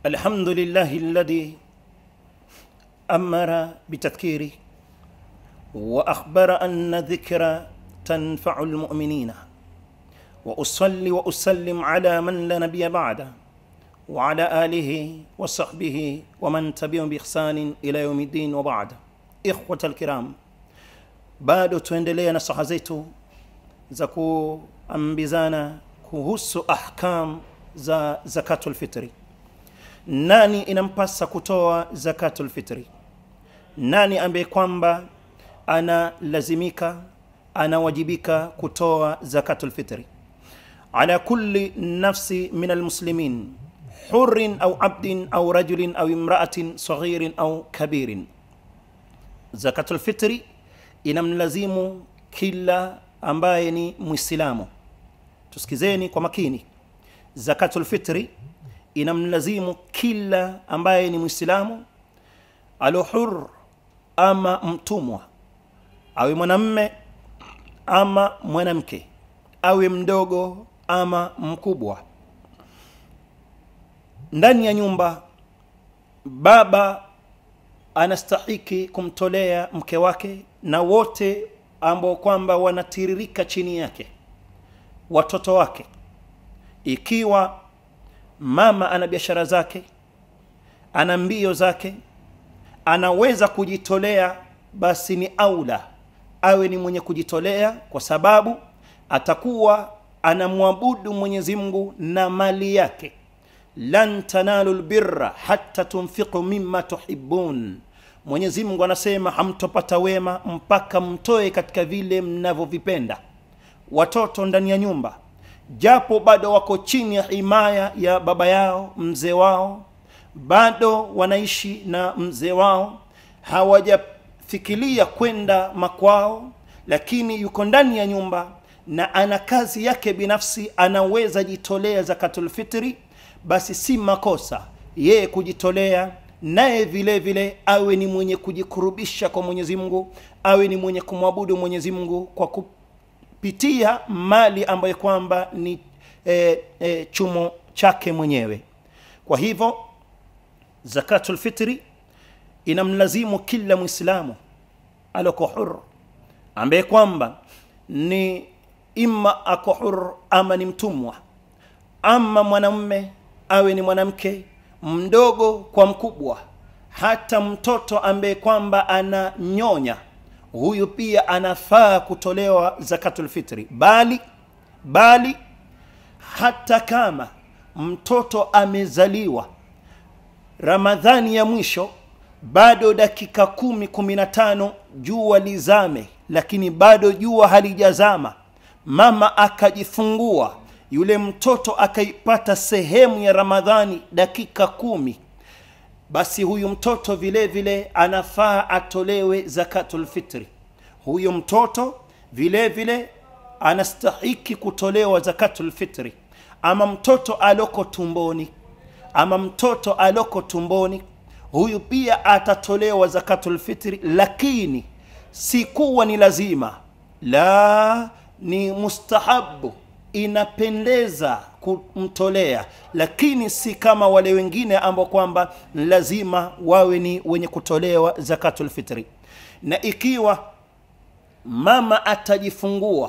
الحمد لله الذي أمر بتذكيره وأخبر أن ذكر تنفع المؤمنين وأصلي وأسلم على من لا نبي بعده وعلى آله وصحبه ومن تبعهم بإحسان إلى يوم الدين وبعد إخوة الكرام bado tuendelea na saha zetu za kuambizana kuhusu ahkam za zakatul fitri nani inampasa kutoa zakatul fitri nani ambaye kwamba analazimika anawajibika kutoa zakatul fitri ala kulli nafsi min almuslimin hurin au abdin au rajulin au imraatin saghirin au kabirin zakatul fitri inamlazimu kila ambaye ni mwislamu tusikizeni kwa makini zakatul fitri inamlazimu kila ambaye ni mwislamu alohur ama mtumwa awe mwanamme ama mwanamke awe mdogo ama mkubwa ndani ya nyumba baba anastahiki kumtolea mke wake na wote ambao kwamba wanatiririka chini yake watoto wake ikiwa mama ana biashara zake ana mbio zake anaweza kujitolea basi ni aula awe ni mwenye kujitolea kwa sababu atakuwa anamwabudu mwenyezi mungu na mali yake lan tanalu lbirra hatta tunfiqu mima tuhibun mwenyezi mungu anasema hamtopata wema mpaka mtoe katika vile mnavyovipenda watoto ndani ya nyumba japo bado wako chini ya himaya ya baba yao mzee wao bado wanaishi na mzee wao hawajafikiria kwenda makwao lakini yuko ndani ya nyumba na ana kazi yake binafsi anaweza jitolea zakatulfitri basi si makosa yeye kujitolea naye vile vile awe ni mwenye kujikurubisha kwa mwenyezi mungu awe ni mwenye kumwabudu mwenyezi mungu kwa kupitia mali ambayo kwamba ni e, e, chumo chake mwenyewe kwa hivyo zakatulfitri inamlazimu kila mwislamu aloko hur ambaye kwamba ni ima ako hur ama ni mtumwa ama mwanamume awe ni mwanamke mdogo kwa mkubwa hata mtoto ambaye kwamba ananyonya huyu pia anafaa kutolewa zakatul fitri bali bali hata kama mtoto amezaliwa ramadhani ya mwisho bado dakika kumi kumi na tano jua lizame lakini bado jua halijazama mama akajifungua yule mtoto akaipata sehemu ya ramadhani dakika kumi basi huyu mtoto vile vile anafaa atolewe zakatul fitri huyu mtoto vile vile anastahiki kutolewa zakatul fitri ama mtoto aloko tumboni ama mtoto aloko tumboni huyu pia atatolewa zakatul fitri lakini si kuwa ni lazima la ni mustahabu inapendeza kumtolea lakini si kama wale wengine ambao kwamba lazima wawe ni wenye kutolewa zakatul fitri na ikiwa mama atajifungua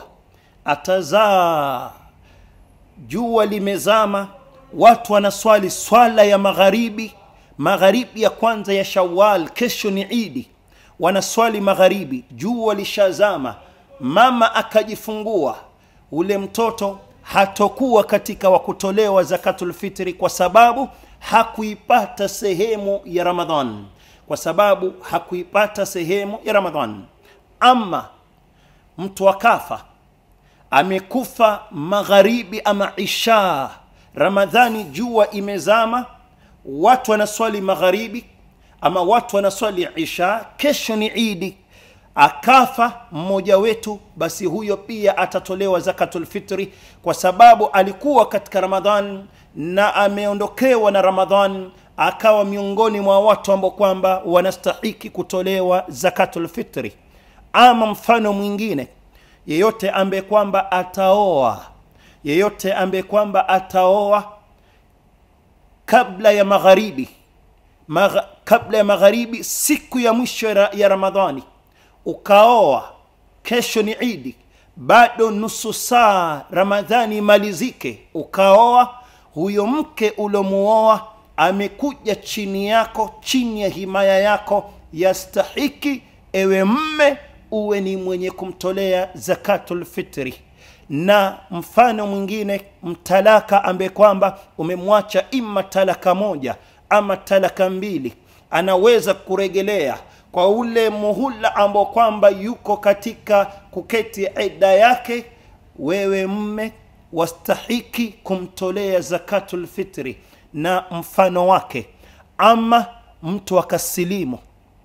atazaa jua limezama watu wanaswali swala ya magharibi magharibi ya kwanza ya shawal kesho ni idi wanaswali magharibi jua lishazama mama akajifungua ule mtoto hatokuwa katika wa kutolewa zakatul fitri kwa sababu hakuipata sehemu ya ramadhan kwa sababu hakuipata sehemu ya ramadhan ama mtu akafa amekufa magharibi ama isha ramadhani jua imezama watu wanaswali magharibi ama watu wanaswali isha kesho ni idi akafa mmoja wetu basi huyo pia atatolewa zakatul fitri kwa sababu alikuwa katika ramadhan na ameondokewa na ramadhan akawa miongoni mwa watu ambao kwamba wanastahiki kutolewa zakatul fitri ama mfano mwingine yeyote ambaye kwamba ataoa yeyote ambaye kwamba ataoa kabla ya magharibi Magha, kabla ya magharibi siku ya mwisho ya, ya ramadhani ukaoa kesho ni idi bado nusu saa ramadhani imalizike ukaoa huyo mke uliomuoa amekuja chini yako chini ya himaya yako yastahiki ewe mme uwe ni mwenye kumtolea zakatul fitri na mfano mwingine mtalaka ambaye kwamba umemwacha ima talaka moja ama talaka mbili anaweza kuregelea kwa ule muhula ambao kwamba yuko katika kuketi ida yake wewe mme wastahiki kumtolea zakatul fitri na mfano wake ama mtu akasilimu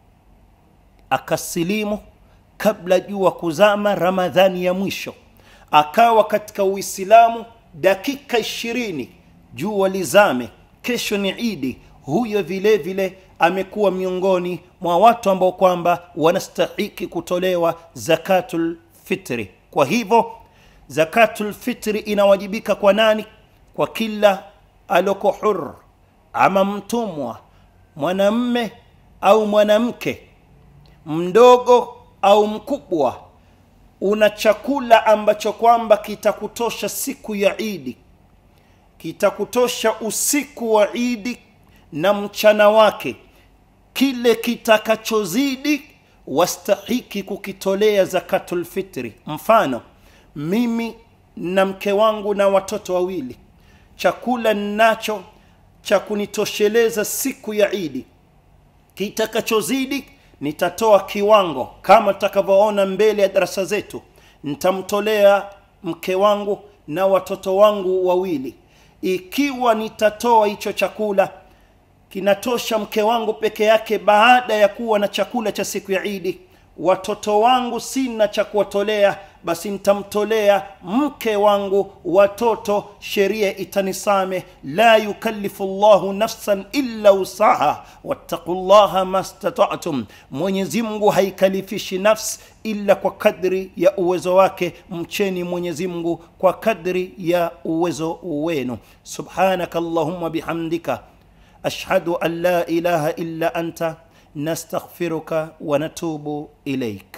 akasilimu kabla jua kuzama ramadhani ya mwisho akawa katika uislamu dakika ishirini jua lizame kesho ni idi huyo vile vile amekuwa miongoni mwa watu ambao kwamba wanastahiki kutolewa zakatul fitri kwa hivyo zakatul fitri inawajibika kwa nani kwa kila aloko hur ama mtumwa mwanamme au mwanamke mdogo au mkubwa una chakula ambacho kwamba kitakutosha siku ya idi kitakutosha usiku wa idi na mchana wake kile kitakachozidi wastahiki kukitolea zakatul fitri mfano mimi na mke wangu na watoto wawili chakula ninacho cha kunitosheleza siku ya idi kitakachozidi nitatoa kiwango kama tutakavyoona mbele ya darasa zetu nitamtolea mke wangu na watoto wangu wawili ikiwa nitatoa hicho chakula kinatosha mke wangu peke yake baada ya kuwa na chakula cha siku ya idi watoto wangu sina cha kuwatolea basi nitamtolea mke wangu watoto sheria itanisame la yukallifu llahu nafsan illa usaha wattaqu llaha mastatatum mwenyezi mungu haikalifishi nafsi illa kwa kadri ya uwezo wake mcheni mwenyezi mungu kwa kadri ya uwezo wenu subhanaka allahumma bihamdika ashhadu an la ilaha illa anta nastaghfiruka wa natubu ilaik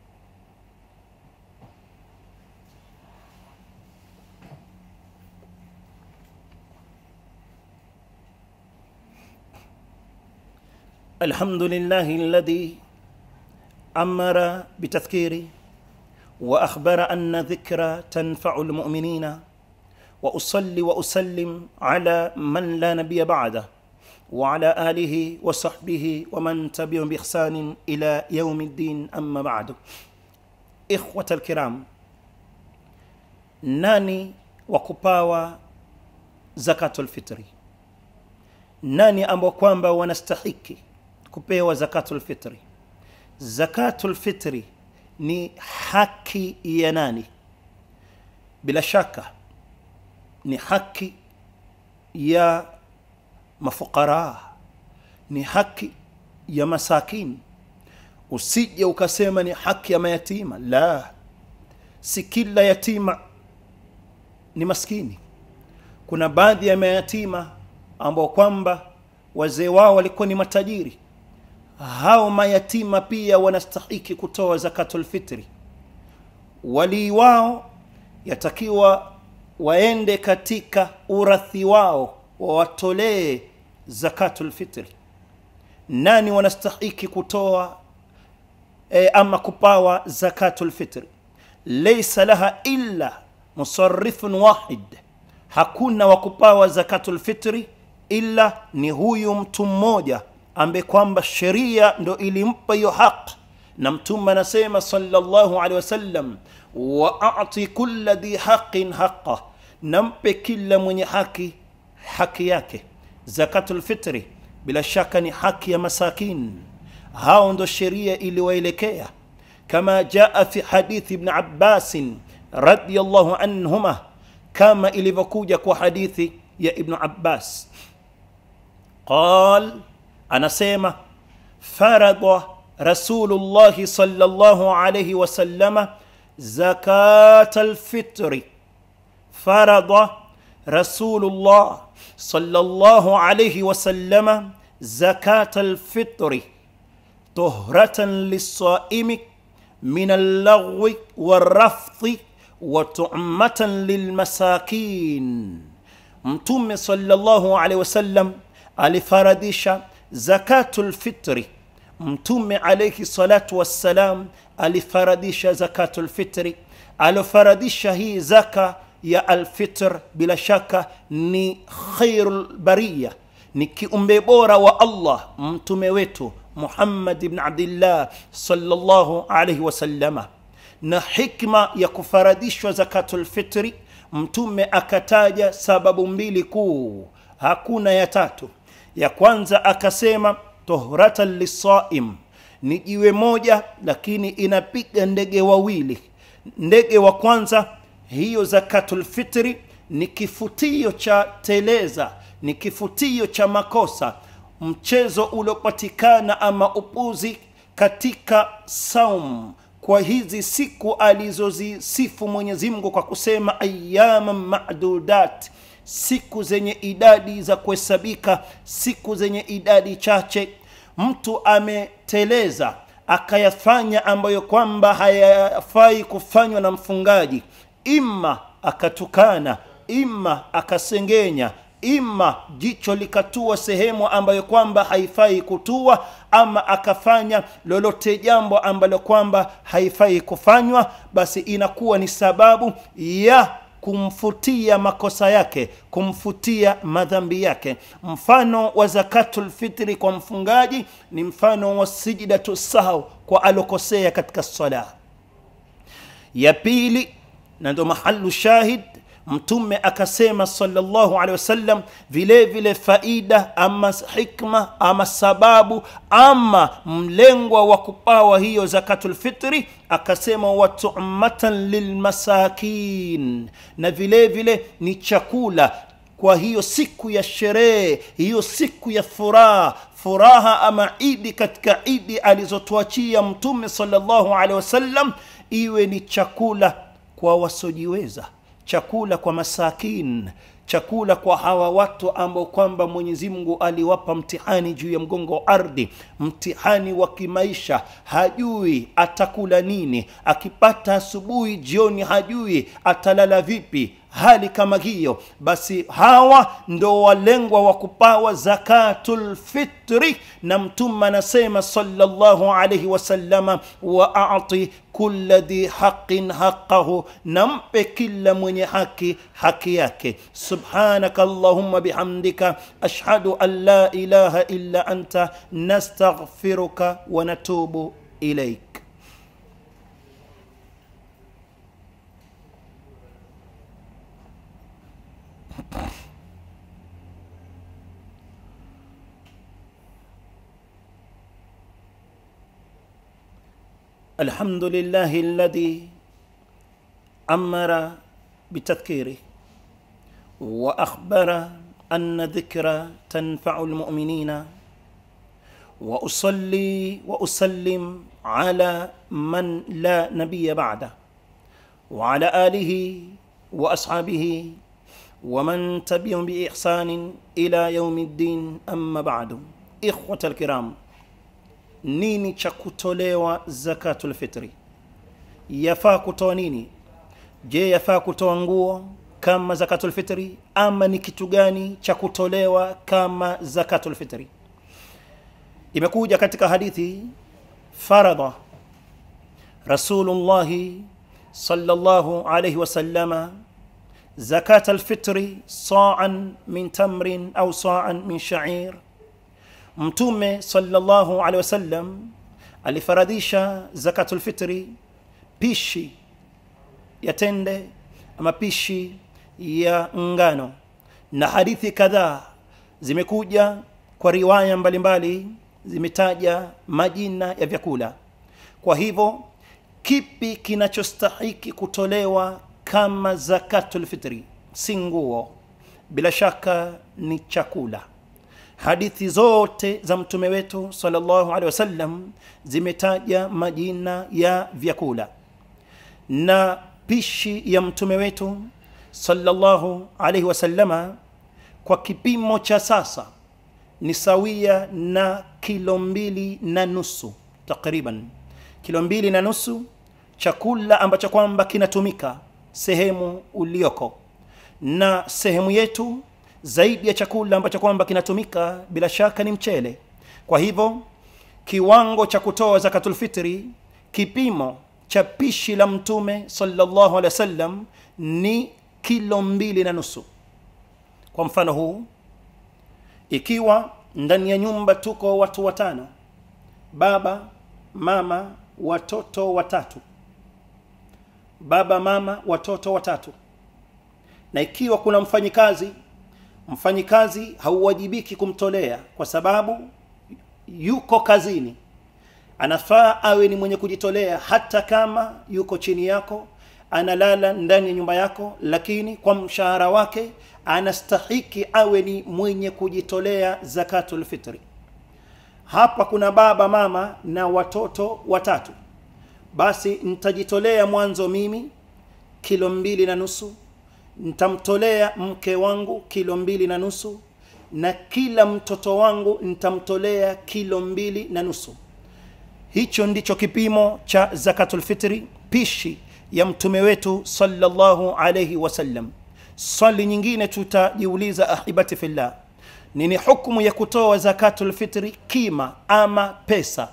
الحمد لله الذي امر بتذكيري واخبر ان ذكرى تنفع المؤمنين واصلي واسلم على من لا نبي بعده وعلى اله وصحبه ومن تبعهم باحسان الى يوم الدين اما بعد اخوه الكرام nani wa kupawa zakatul fitri nani ambao kwamba wanastahiki kupewa zakatul fitri zakatul fitri ni haki ya nani bila shaka ni haki ya mafukara ni haki ya masakin usije ukasema ni haki ya mayatima la si kila yatima ni maskini kuna baadhi ya mayatima ambao kwamba wazee wao walikuwa ni matajiri hao mayatima pia wanastahiki kutoa zakatul fitri walii wao yatakiwa waende katika urathi wao wawatolee zakatul fitri nani wanastahiki kutoa e, ama kupawa zakatul fitri laysa laha illa musarrifun wahid hakuna wa kupawa zakatul fitri ila ni huyu mtu mmoja ambaye kwamba sheria ndo ilimpa hiyo haq na mtume anasema sallallahu alaihi wasallam wa ati kulla dhi haqin haqa nampe kila mwenye haki haki yake zakatul fitri bila shaka ni haki ya masakin hao ndo sheria iliwaelekea kama jaa fi hadithi ibn abbasin radiyallahu anhuma kama ilivyokuja kwa hadithi ya ibnu abbas qal anasema farada rasulullahi sallallahu alayhi wasallama zakat alfitri farada rasulullah sallallahu alayhi wasallama zakat alfitri tuhratan lisaimi min allaghwi warafthi wa tu'matan lilmasakin mtume sallallahu alaihi wasallam alifaradisha zakatul fitri mtume alaihi salatu wassalam alifaradisha zakatul fitri aliofaradisha hii zaka ya alfitr bila shaka ni khairul bariya ni kiumbe bora wa allah mtume wetu muhammad ibn abdillah sallallahu alaihi wasallama na hikma ya kufaradishwa zakatul fitri mtume akataja sababu mbili kuu hakuna ya tatu ya kwanza akasema tohratan lisaim ni jiwe moja lakini inapiga ndege wawili ndege wa kwanza hiyo zakatul fitri ni kifutio cha teleza ni kifutio cha makosa mchezo uliopatikana ama upuzi katika saum kwa hizi siku alizozisifu mwenyezi mungu kwa kusema ayama madudat siku zenye idadi za kuhesabika siku zenye idadi chache mtu ameteleza akayafanya ambayo kwamba hayafai kufanywa na mfungaji ima akatukana ima akasengenya ima jicho likatua sehemu ambayo kwamba haifai kutua ama akafanya lolote jambo ambalo kwamba haifai kufanywa basi inakuwa ni sababu ya kumfutia makosa yake kumfutia madhambi yake mfano wa zakatul fitri kwa mfungaji ni mfano wa sijidatu sahau kwa alokosea katika sala ya pili na ndo mahalu shahid mtume akasema sallallahu alaihi wasallam vile vile faida ama hikma ama sababu ama mlengwa wa kupawa hiyo zakatul fitri akasema watumatan lilmasakin na vile vile ni chakula kwa hiyo siku ya sherehe hiyo siku ya furaha furaha ama idi katika idi alizotuachia mtume sallallahu alaihi wasallam iwe ni chakula kwa wasiojiweza chakula kwa masakin chakula kwa hawa watu ambao kwamba mwenyezi mungu aliwapa mtihani juu ya mgongo wa ardhi mtihani wa kimaisha hajui atakula nini akipata asubuhi jioni hajui atalala vipi hali kama hiyo basi hawa ndo walengwa wa kupawa zakatul fitri na mtume anasema sallallahu alaihi wasallama wa ati kula dhi haqin haqahu nampe kila mwenye haki haki yake subhanaka allahumma bihamdika ashhadu an la ilaha illa anta nastaghfiruka wa natubu ilaik الحمد لله الذي امر بتذكيره واخبر ان ذكرى تنفع المؤمنين واصلي واسلم على من لا نبي بعده وعلى اله واصحابه ومن تبعهم باحسان الى يوم الدين اما بعد اخوه الكرام nini cha kutolewa zakatul fitri yafaa kutoa nini je yafaa kutoa nguo kama zakatul fitri ama ni kitu gani cha kutolewa kama zakatul fitri imekuja katika hadithi faradha rasulullahi sallallahu alayhi wasallama zakat alfitri sa'an min tamrin au sa'an min sha'ir mtume sallallahu alaihi wasallam alifaradhisha zakatul fitri pishi ya tende ama pishi ya ngano na hadithi kadhaa zimekuja kwa riwaya mbalimbali zimetaja majina ya vyakula kwa hivyo kipi kinachostahiki kutolewa kama zakatul fitri si nguo bila shaka ni chakula hadithi zote za mtume wetu sallallahu alaihi wasallam zimetaja majina ya vyakula na pishi ya mtume wetu sallallahu alaihi wasallama kwa kipimo cha sasa ni sawia na kilo mbili na nusu takriban kilo mbili na nusu chakula ambacho kwamba kinatumika sehemu ulioko na sehemu yetu zaidi ya chakula ambacho kwamba kinatumika bila shaka ni mchele kwa hivyo kiwango cha kutoa zakatulfitri kipimo cha pishi la mtume sallallahu alaihi wasallam ni kilo mbili na nusu kwa mfano huu ikiwa ndani ya nyumba tuko watu watano baba mama watoto watatu baba mama watoto watatu na ikiwa kuna mfanyikazi mfanyikazi hauwajibiki kumtolea kwa sababu yuko kazini anafaa awe ni mwenye kujitolea hata kama yuko chini yako analala ndani ya nyumba yako lakini kwa mshahara wake anastahiki awe ni mwenye kujitolea zakatul fitri hapa kuna baba mama na watoto watatu basi nitajitolea mwanzo mimi kilo mbili na nusu nitamtolea mke wangu kilo mbili na nusu na kila mtoto wangu nitamtolea kilo mbili na nusu hicho ndicho kipimo cha zakatulfitri pishi ya mtume wetu sallallahu alayhi wasallam swali nyingine tutajiuliza ahibati fillah nini hukumu ya kutoa zakatulfitri kima ama pesa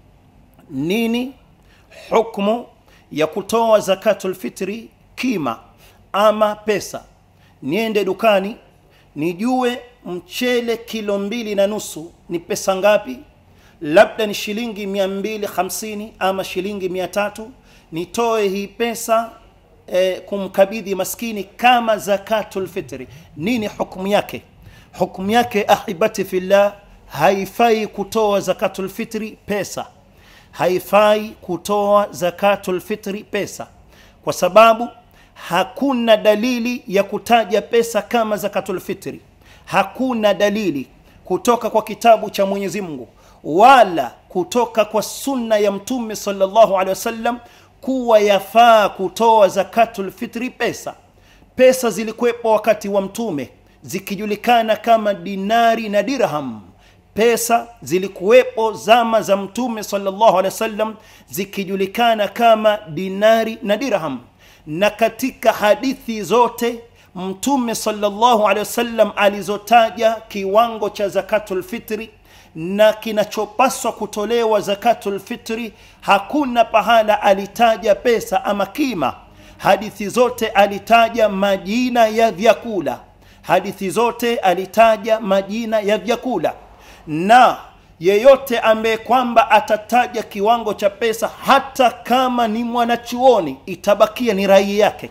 nini hukmu ya kutoa zakatulfitri kima ama pesa niende dukani nijue mchele kilo mbili na nusu ni pesa ngapi labda ni shilingi mia mbili hamsini ama shilingi mia tatu nitoe hii pesa eh, kumkabidhi maskini kama zakatul fitri nini hukumu yake hukumu yake ahibati fillah haifai kutoa zakatul fitri pesa haifai kutoa zakatul fitri pesa kwa sababu hakuna dalili ya kutaja pesa kama zakatul fitri hakuna dalili kutoka kwa kitabu cha Mwenyezi Mungu wala kutoka kwa sunna ya mtume sallallahu alaihi wasallam kuwa yafaa kutoa zakatul fitri pesa pesa zilikuwepo wakati wa mtume zikijulikana kama dinari na dirham pesa zilikuwepo zama za mtume sallallahu alaihi wasallam zikijulikana kama dinari na dirham na katika hadithi zote mtume sallallahu alaihi wasallam alizotaja kiwango cha zakatul fitri na kinachopaswa kutolewa zakatul fitri hakuna pahala alitaja pesa ama kima hadithi zote alitaja majina ya vyakula hadithi zote alitaja majina ya vyakula na yeyote ambaye kwamba atataja kiwango cha pesa hata kama ni mwanachuoni itabakia ni rai yake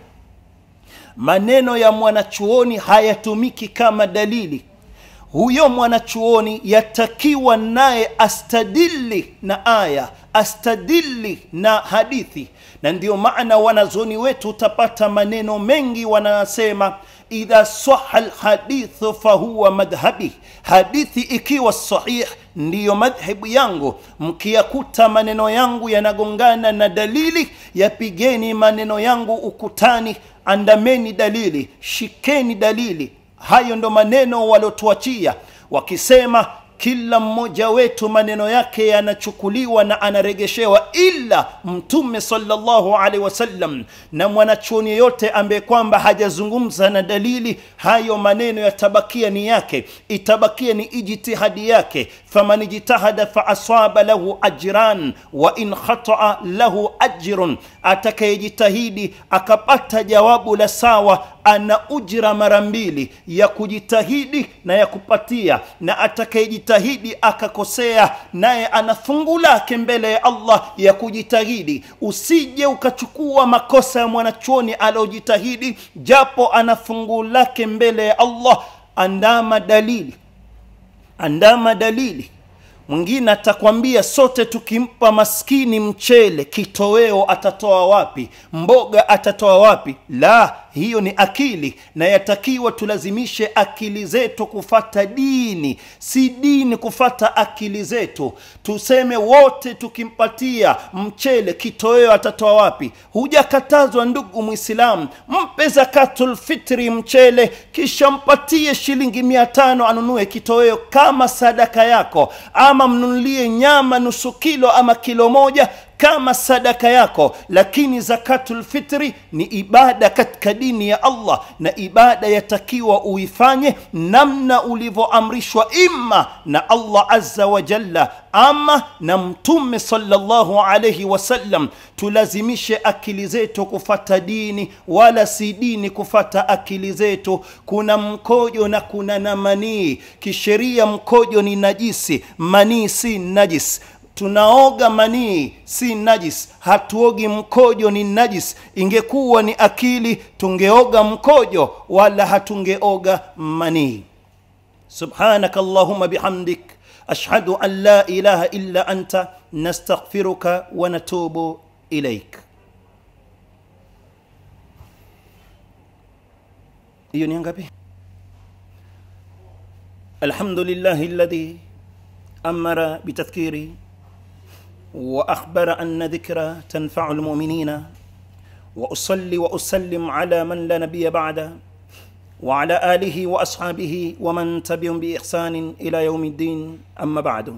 maneno ya mwanachuoni hayatumiki kama dalili huyo mwanachuoni yatakiwa naye astadili na aya astadili na hadithi na ndio maana wanazoni wetu utapata maneno mengi wanasema idha saha lhadithu fahuwa madhhabi hadithi ikiwa sahih ndiyo madhhebu yangu mkiyakuta maneno yangu yanagongana na dalili yapigeni maneno yangu ukutani andameni dalili shikeni dalili hayo ndo maneno waliotuachia wakisema kila mmoja wetu maneno yake yanachukuliwa na anaregeshewa ila mtume sallallahu alaihi wasallam na mwanachuoni yeyote ambaye kwamba hajazungumza na dalili hayo maneno yatabakia ni yake itabakia ni ijtihadi yake faman ijtahada faasaba lahu ajran wa in khataa lahu ajrun atakayejitahidi akapata jawabu la sawa ana ujira mara mbili ya kujitahidi na ya kupatia na atakayejitahidi akakosea naye ana fungu lake mbele ya allah ya kujitahidi usije ukachukua makosa ya mwanachuoni aliyojitahidi japo ana fungu lake mbele ya allah andama dalili andama dalili mwingine atakwambia sote tukimpa maskini mchele kitoweo atatoa wapi mboga atatoa wapi la hiyo ni akili na yatakiwa tulazimishe akili zetu kufata dini si dini kufata akili zetu tuseme wote tukimpatia mchele kitoweo atatoa wapi hujakatazwa ndugu mwislamu mpe zakatulfitri mchele kisha mpatie shilingi mia tano anunue kitoweo kama sadaka yako ama mnunulie nyama nusu kilo ama kilo moja kama sadaka yako lakini zakatulfitri ni ibada katika dini ya allah na ibada yatakiwa uifanye namna ulivyoamrishwa imma na allah azza wa jalla ama na mtume salllahu alaihi wasallam tulazimishe akili zetu kufata dini wala si dini kufata akili zetu kuna mkojo na kuna na manii kisheria mkojo ni najisi manii si najis tunaoga manii si najis hatuogi mkojo ni najis ingekuwa ni akili tungeoga mkojo wala hatungeoga manii subhanaka allahuma bihamdik ashhadu an la ilaha illa anta nastaghfiruka wa natubu ilaik hiyo ni ngapi alhamdulillahi alladhi amara bitadhkiri واخبر ان ذكرى تنفع المؤمنين واصلي واسلم على من لا نبي بعده وعلى اله واصحابه ومن تبعهم باحسان الى يوم الدين اما بعد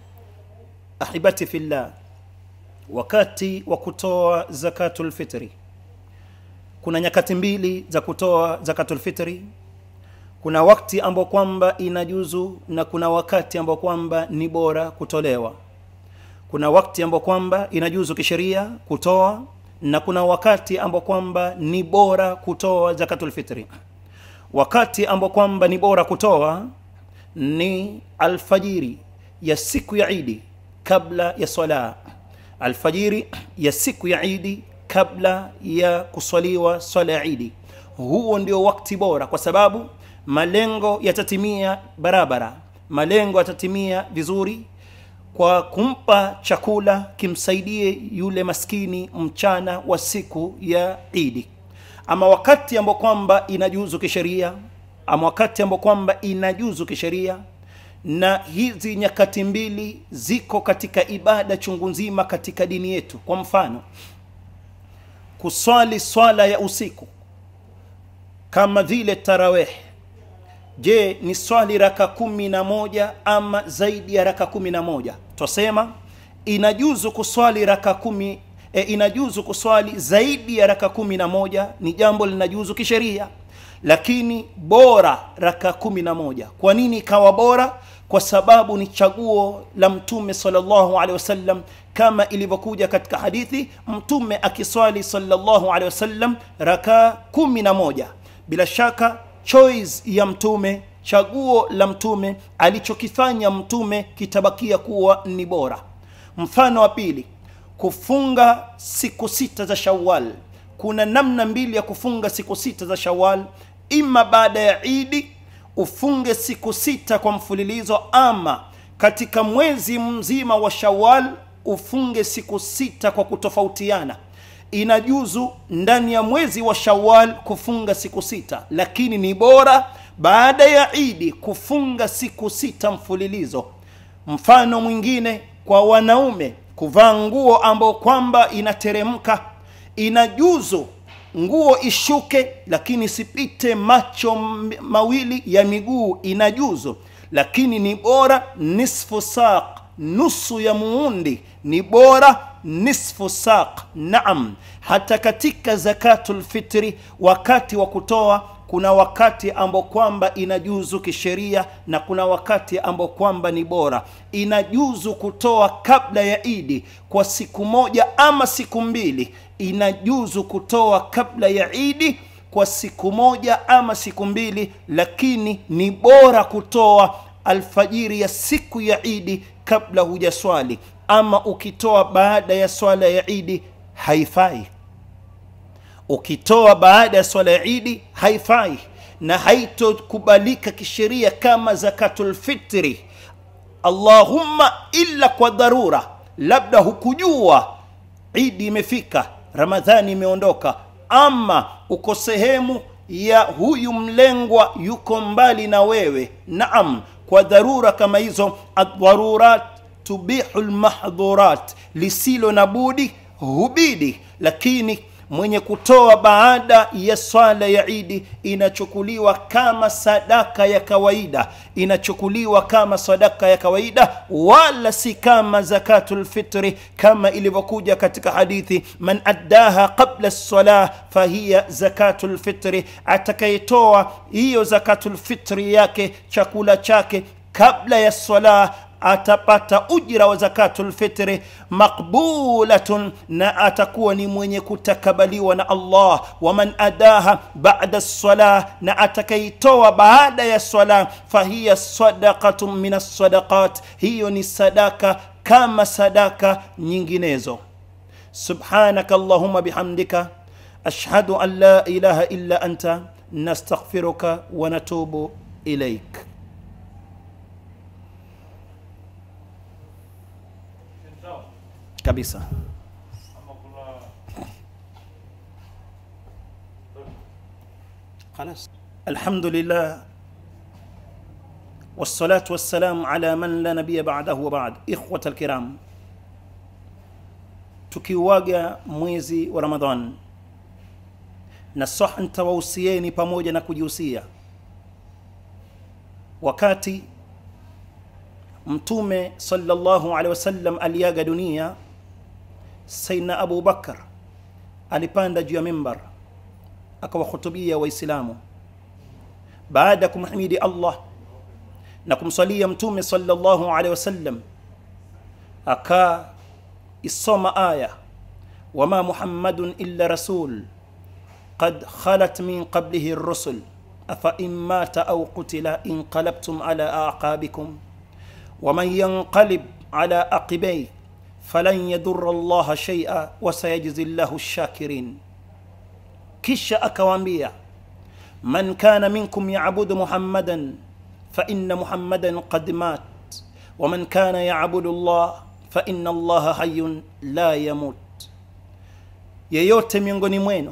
احبتي في الله wakati wa kutoa zakatul fitri kuna nyakati mbili za kutoa zakatul fitri kuna wakati ambao kwamba inajuzu na kuna wakati ambao kwamba ni bora kutolewa kuna wakati ambao kwamba inajuzu kisheria kutoa na kuna wakati ambao kwamba ni bora kutoa zakatul fitri wakati ambao kwamba ni bora kutoa ni alfajiri ya siku ya idi kabla ya swala alfajiri ya siku ya idi kabla ya kuswaliwa swala ya idi huo ndio wakati bora kwa sababu malengo yatatimia barabara malengo yatatimia vizuri kwa kumpa chakula kimsaidie yule maskini mchana wa siku ya idi ama wakati ambao kwamba inajuzu kisheria ama wakati ambao kwamba inajuzu kisheria na hizi nyakati mbili ziko katika ibada chungu nzima katika dini yetu kwa mfano kuswali swala ya usiku kama vile taraweh je ni swali raka kumi na moja ama zaidi ya raka kumi na moja twasema inajuzu kuswali raka kumi e, inajuzu kuswali zaidi ya raka kumi na moja ni jambo linajuzu kisheria lakini bora raka kumi na moja kwa nini ikawa bora kwa sababu ni chaguo la mtume salllahu alehi wasallam kama ilivyokuja katika hadithi mtume akiswali salllahu alehi wasallam raka kumi na moja bila shaka choice ya mtume chaguo la mtume alichokifanya mtume kitabakia kuwa ni bora mfano wa pili kufunga siku sita za shawal kuna namna mbili ya kufunga siku sita za shawal ima baada ya idi ufunge siku sita kwa mfululizo ama katika mwezi mzima wa shawal ufunge siku sita kwa kutofautiana inajuzu ndani ya mwezi wa shawal kufunga siku sita lakini ni bora baada ya idi kufunga siku sita mfululizo mfano mwingine kwa wanaume kuvaa nguo ambao kwamba inateremka inajuzu nguo ishuke lakini isipite macho mawili ya miguu inajuzu lakini ni bora nisfu saq nusu ya muundi ni bora nisfu saq naam hata katika zakatul fitri wakati wa kutoa kuna wakati ambao kwamba inajuzu kisheria na kuna wakati ambao kwamba ni bora inajuzu kutoa kabla ya idi kwa siku moja ama siku mbili inajuzu kutoa kabla ya idi kwa siku moja ama siku mbili lakini ni bora kutoa alfajiri ya siku ya idi kabla hujaswali ama ukitoa baada ya swala ya idi haifai ukitoa baada ya swala ya idi haifai na haitokubalika kisheria kama zakatulfitri allahumma illa kwa dharura labda hukujua idi imefika ramadhani imeondoka ama uko sehemu ya huyu mlengwa yuko mbali na wewe naam kwa dharura kama hizo adharurat tubihu lmahdhurat lisilo na budi hubidi lakini mwenye kutoa baada ya swala ya idi inachukuliwa kama sadaka ya kawaida inachukuliwa kama sadaka ya kawaida wala si kama zakatul fitri kama ilivyokuja katika hadithi man addaha qabla lsalah fahiya zakatul fitri atakayetoa hiyo zakatul fitri yake chakula chake kabla ya swala atapata ujira wa zakatul fitri maqbulatun na atakuwa ni mwenye kutakabaliwa na allah waman adaha bada lsalah na atakaitoa baada ya swala fahiya sadaqatun min alsadaqat hiyo ni sadaka kama sadaka nyinginezo subhanaka allahuma bihamdika ashhadu an la ilaha illa anta nastaghfiruka wa natubu ilaik kabisa خلاص الحمد لله والصلاة والسلام على من لا نبي بعده وبعد إخوة الكرام tukiuaga mwezi wa ramadhan na sah ntawausieni pamoja na kujihusia wakati mtume sallallahu alaihi wasallam aliaga dunia saidna abu bakar alipanda juu ya mimbar akawahutubia waislamu baada ya kumhimidi allah na kumswalia mtume sallallahu alaihi wasallam akaisoma aya wama muhammadun illa rasul qad khalat min qablihi rusul afain mata au qutila inqalabtum ala aqabikum ومن ينقلب على عقبيه فلن يضر الله شيئا وسيجزي الله الشاكرين kisha akawaambia man kana minkum yabudu muhammadan faina muhammadan qad mat waman kana yabudu llah faina allaha hayun la yamut yeyote miongoni mwenu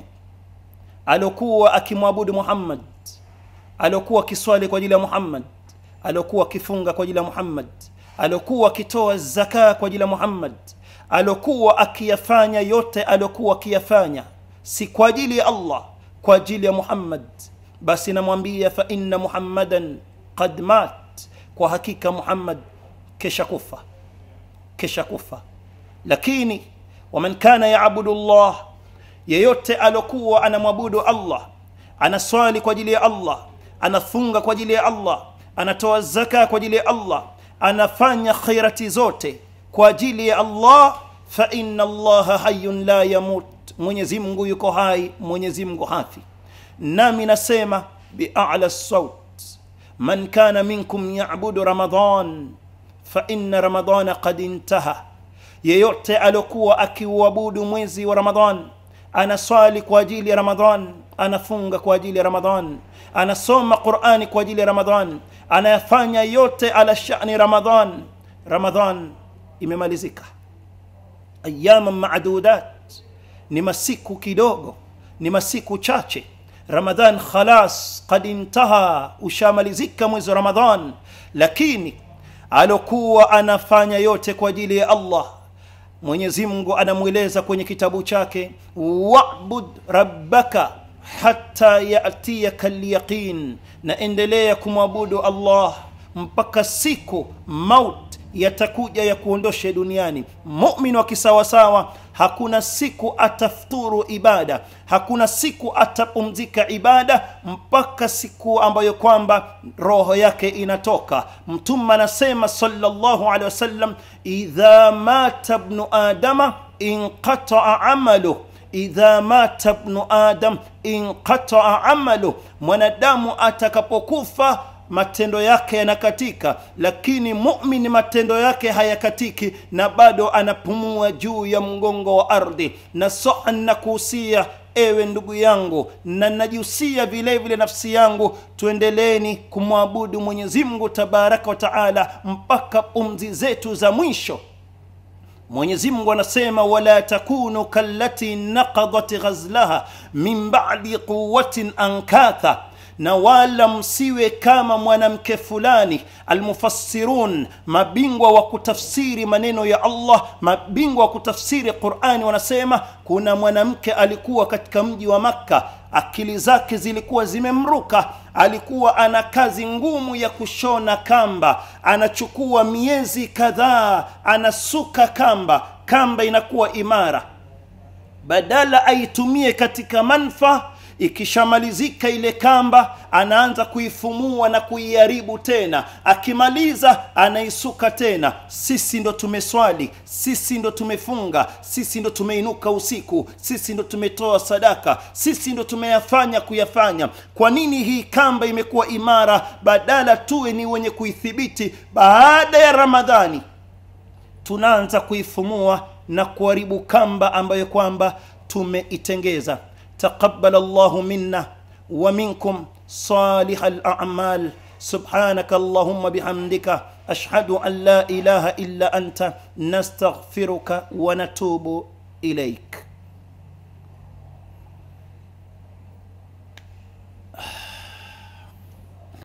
aliokuwa akimwabudu muhammad aliokuwa akiswali kwa ajili ya muhammad aliokuwa akifunga kwa ajili ya muhammad aliokuwa akitoa zaka kwa ajili ya muhammad aliokuwa akiyafanya yote aliokuwa akiyafanya si kwa ajili ya allah kwa ajili ya muhammad basi namwambia fa inna muhammadan qad mat kwa hakika muhammad kesha kufa kesha kufa lakini waman kana yabudu llah yeyote aliokuwa anamwabudu allah anaswali kwa ajili ya allah anafunga kwa ajili ya allah anatoa zaka kwa ajili ya allah anafanya khairati zote kwa ajili ya allah fa inna allaha hayun la yamut mwenyezi mungu yuko hai mwenyezi mungu hafi nami nasema biala saut man kana minkum yabudu ramadan fa inna ramadana qad intaha yeyote aliokuwa akiuabudu mwezi wa ramadan anaswali kwa ajili ya ramadan anafunga kwa ajili ya ramadan anasoma qurani kwa ajili ya ramadan anayafanya yote ala shani ramadan ramadan imemalizika ayama madudat ni masiku kidogo ni masiku chache ramadhan khalas qad intaha ushamalizika mwezi wa ramadhan lakini alokuwa anafanya yote kwa ajili ya allah mwenyezi mungu anamweleza kwenye kitabu chake wabud rabbaka hata yatiyaka lyaqin na endelea kumwabudu allah mpaka siku maut yatakuja ya kuondoshe duniani mumin wa kisawasawa hakuna siku atafuturu ibada hakuna siku atapumzika ibada mpaka siku ambayo kwamba roho yake inatoka mtume anasema salllahu alehi wasallam idha mata bnu adama inqataa amaluh idha mata bnu adam inqataa amaluh mwanadamu atakapokufa matendo yake yanakatika lakini mumin matendo yake hayakatiki na bado anapumua juu ya mgongo wa ardhi na soa nakuhusia ewe ndugu yangu na najihusia vile vile nafsi yangu tuendeleni kumwabudu mwenyezi mungu tabaraka wa taala mpaka pumzi zetu za mwisho mwenyezi mungu anasema wala takunu kallati naqadat ghazlaha min badi quwatin ankatha na wala msiwe kama mwanamke fulani almufassirun mabingwa wa kutafsiri maneno ya allah mabingwa wa kutafsiri qurani wanasema kuna mwanamke alikuwa katika mji wa makka akili zake zilikuwa zimemruka alikuwa ana kazi ngumu ya kushona kamba anachukua miezi kadhaa anasuka kamba kamba inakuwa imara badala aitumie katika manfa ikishamalizika ile kamba anaanza kuifumua na kuiharibu tena akimaliza anaisuka tena sisi ndo tumeswali sisi ndo tumefunga sisi ndo tumeinuka usiku sisi ndo tumetoa sadaka sisi ndo tumeyafanya kuyafanya kwa nini hii kamba imekuwa imara badala tuwe ni wenye kuithibiti baada ya ramadhani tunaanza kuifumua na kuharibu kamba ambayo kwamba tumeitengeza تقبل الله منا ومنكم صالح الاعمال سبحانك اللهم بحمدك اشهد ان لا اله الا انت نستغفرك ونتوب اليك